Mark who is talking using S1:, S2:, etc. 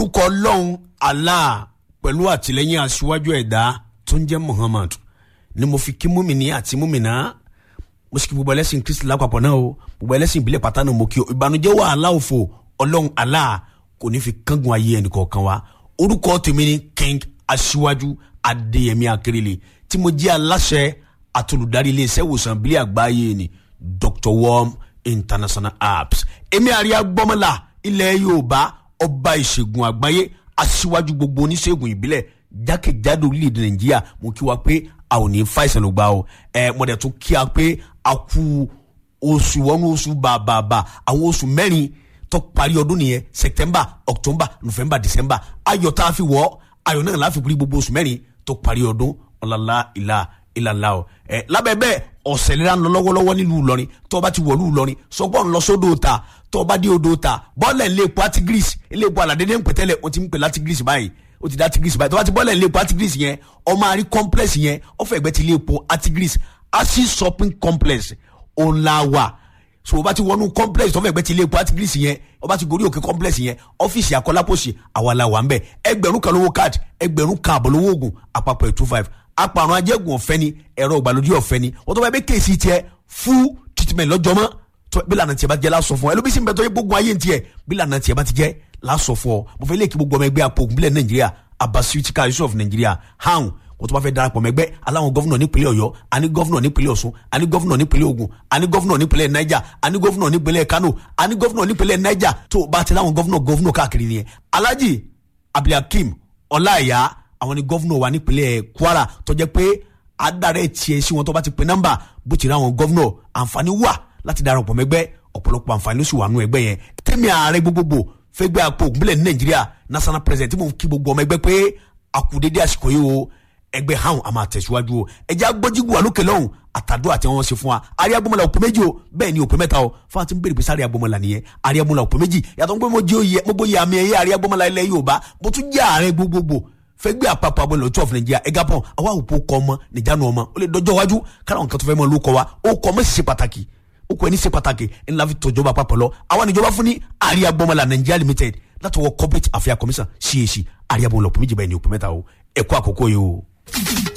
S1: orúkọ ọlọ́run allah pẹ̀lú àtìlẹ́yìn aṣíwájú ẹ̀dá tó ń jẹ́ muhammad ni mo fi kí múmìnì àti múmìnà mo sì kí gbogbo ẹlẹ́sìn kristi lápapọ̀ náà o gbogbo ẹlẹ́sìn ìbílẹ̀ pátá náà mo kí o ìbànújẹ́ wàhálà òfò ọlọ́run allah kò ní fi kángun ayé ẹnìkọ̀ọ̀kan wa orúkọ tèmi ni king aṣíwájú adéyẹmí akérèlé tí mo jẹ́ aláṣẹ àtolùdarí iléeṣẹ́ ìwòsàn ìbílẹ̀ àgbáyé ni dr worm international apps èmi àríyá gbọ́mọlá ilẹ̀ yorùbá ọba ìṣègùn àgbáyé aṣíwájú gbogbo oníṣègùn ìbílẹ̀ jákèjádò orílẹ̀-èdè nàìjíríà mo kí wa pé a ò ní fa ìsàn ló gbà o ẹ mo dẹ̀ tún kí a pé a kú oṣù wọnú oṣù bàbàbà àwọn oṣù mẹ́rin tó parí ọdún nìyẹn september october november december ayọ̀ tá a fi wọ̀ ayọ̀ náà láfi kúrí gbogbo oṣù mẹ́rin tó parí ọdún ọ̀làlá ìlà ìlàlá o ẹ lábẹ́ bẹ́ẹ̀ ọ̀sẹ̀ lera ń lọ lọ́wọ́lọ́wọ́ nílùú Ìlọrin tó o bá ti wọ̀lú Ìlọrin sọgbọ́n lọ sódò ta tó o bá dé odò ta bọ́ọ̀lẹ̀ ilé epo Artigris ilé epo aládédé ń pẹ̀tẹ́lẹ̀ o ti ń pè látigris báyìí o ti dá Artigris báyìí tó o bá ti bọ́ọ̀lẹ̀ ilé epo Artigris yẹn ọmọ àrí complex yẹn ọ̀fẹ́ ẹgbẹ́ ti ilé epo Artigris asi shopping complex ọ̀làwà so o bá ti wọnú complex tó fẹ́ gbẹ́ ti ilé epo Artigris yẹn o bá ti gorí òkè complex yẹn ọ́fíìsì akọ́lápọ̀sì àwàlà wà ń bẹ̀ ẹgbẹ̀rún kan lówó card ẹgbẹ̀rún kan àbọ̀ lówó oògùn àpapọ̀ two five apàrùn ajẹ́gùn ọ̀fẹ́ ni ẹ̀rọ ìgbàlódé ọ̀fẹ́ ni wọ́n tó bá yẹ bẹ́ kéèsì tiẹ̀ full treatment lọ́jọ́ mọ́ tó bí lànà tiẹ̀ bá ti jẹ́ lásọ fún ọ ẹlòmísì ń bẹ tó yẹ gbógun ayé tiẹ̀ bí lànà tiẹ̀ bá ti jẹ́ lásọ fún ọ mo fẹ́ lè kí gbogbo ọmọ ẹgbẹ́ apògùn bílẹ̀ nàìjíríà abasuitika yusuf nàìjíríà hàn wọ́n tó bá fẹ́ darapọ̀ mẹ́gbẹ́ aláwọn gọ́fúnà nípínlẹ̀ ọ̀yọ́ àní gọ́fúnà nípínlẹ̀ ọ̀ṣun àní gọ́fúnà nípínlẹ̀ ògùn àní gọ́fúnà nípínlẹ̀ niger àní gọ́fúnà nípínlẹ̀ kano àní gọ́fúnà nípínlẹ̀ niger tó o bá ti láwọn gọ́fúnà gọ́fúnà káàkiri nìyẹn alhaji abdulhakeem ọláìyá àwọn ni gọ́fúnà wa nípínlẹ̀ kwara tó jẹ́ pé adarẹ tiẹ̀ sí wọn tó bá ti pe nọ́mbà bó ti rí àwọn gọ́vnọ̀ àǹfààní wà láti darapọ̀ mẹ́gbẹ́ ọ̀pọ̀lọpọ̀ àǹfààní ló sì wà nù ẹgbẹ́ yẹn tẹ́mi ààrẹ gbogbogbò fẹ́gbẹ́ àpò ògúnbílẹ̀ ní nàìjíríà national president tí mo kí gbogbo ọmọ ẹgbẹ́ pé àkùdédé àsìkò yìí o ẹgbẹ́ hàn àmà àtẹ̀síwájú o ẹjẹ́ agbójúgbò alókè lọ́hùn àtàdó àti àwọn ṣe fún wa àríyá gbọmọlá òpè méjì o bẹ́ẹ̀ ni òpè mẹ́ta o fún àti bèrè pé sáré agbọmọlá nìyẹn àríyá gbọmọlá òpè méjì yàtọ̀ pé mo jẹ́ oyè mo gbóyè àmì ẹ̀yẹ àríyá gbọmọlá ilẹ̀ Yorùbá mo tún jẹ́ ààrẹ gbogbogbò fẹgbẹ́ àpapọ̀ abọ́lẹ̀ ọ̀tún ọ̀fìn nàìjíríà ẹ̀gá pọ̀ àwa òpó kọ́ ọmọ nìjánu ọmọ ó lè dọjọ́ iwájú kára nǹkan tó fẹ́ mọ́ ló kọ́ wa ó kọ́ ọmọ sì ṣe pàtàkì ó kọ́ ẹni ṣe pàtàkì ńlá fi tọ́jọba àpapọ̀ lọ àwa níjọba fún ní àríyá gbọmọlá nàìjíríà limited látọwọ́ corporate affairs commission cac àríyá gbọmọlá òpó méjì báyìí ní òpó mẹ́ta o ẹ̀kọ́ àkókò yìí o.